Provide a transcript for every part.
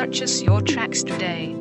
Purchase your tracks today.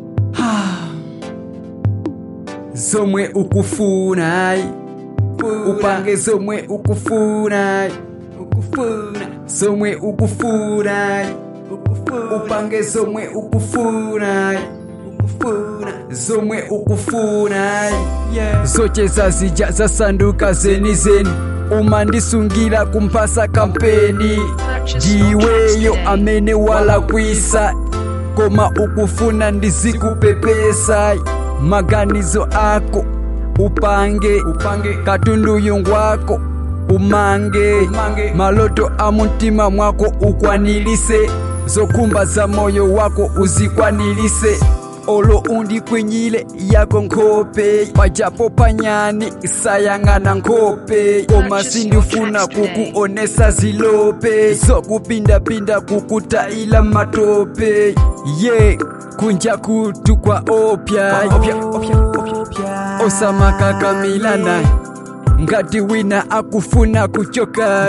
zomwe ukufuna upange zomwe ukufuna zomwe ukufuna upange zomwe ukufuna zomwe ukufuna zocheza zija zasanduka zenizeni umandisungira kumphasa kampeni ndiweyo amene walakwisa koma ukufuna ndizikupepesa maganizo ako upange upange katunduyu ngwako umange, umange. maloto a mumtima mwako ukwanilise zokhumba za moyo wako uzikwanilise olo undikwinyile yako nkhope pajapo panyani sayang'ana nkhope koma sindifuna kukuonesa zilope zokupindapinda kukutaila matope ye yeah. kunja kutu kwa opya, opya, opya, opya. osamakaka naye ngati wina akufuna kuchoka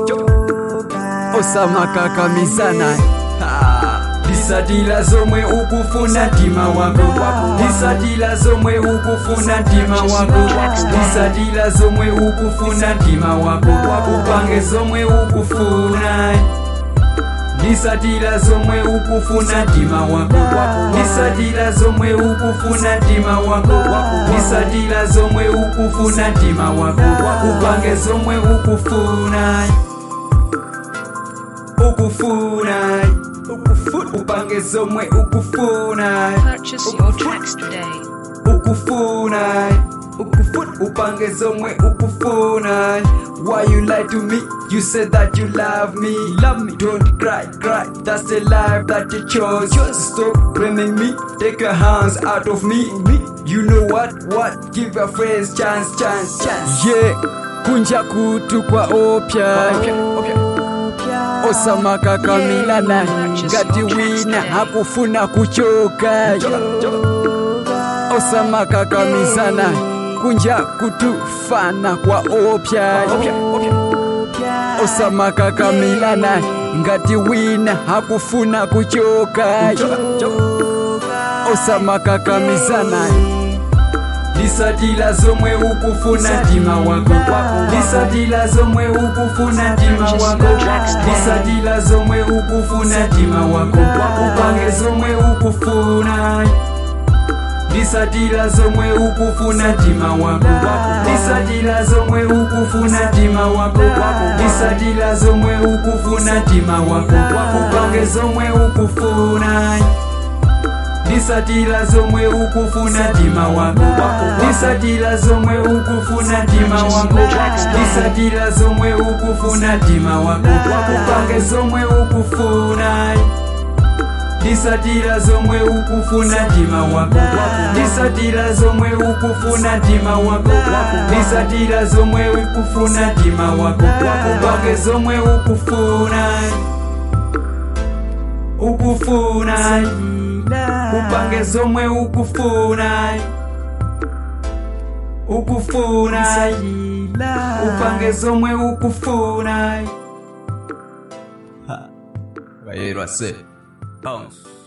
osamakakamiza disatila zomwe ukufuna ntima wako disatila zomwe ukufuna ntima wako disatila zomwe ukufuna ntima wako upange zomwe ukufuna disatila zomwe ukufuna ntima wako disatila zomwe ukufuna ntima wako disatila zomwe ukufuna ntima wako upange zomwe ukufuna ukufuna upange zomwe ukufuna Purchase your tracks today. ukufuna upange zomwe ukufuna why you lie to me you said that you love me love me don't cry cry that's the life that you chose just stop blaming me take your hands out of me me you know what what give your friends chance chance chance yeah kunja kutu kwa opya, opya, opya. osamakakamirana ngati wina hakufuna kuchoka osamakakamizana kunja kutufana kwa opya osamakakamilana ngati wina hakufuna kuchoka osamakakamizana disatila zomwe ukufuna ntima wako disatila zomwe ukufuna ntima wako disatila zomwe ukufuna ntima wako upange zomwe ukufuna disatila zomwe ukufuna ntima wako disatila zomwe ukufuna ntima wako disatila zomwe ukufuna ntima wako upange zomwe ukufuna disatila zomwe ukufuna ntima wako disatila zomwe ukufuna ntima wako disatila zomwe ukufuna ntima wako upange zomwe ukufuna disatila zomwe ukufuna ntima wako disatila zomwe ukufuna ntima wako disatila zomwe ukufuna ntima wako upange zomwe ukufuna ukufuna upange zomwe ukufuna ukufuna upange zomwe ukufuna bayerwa se bounce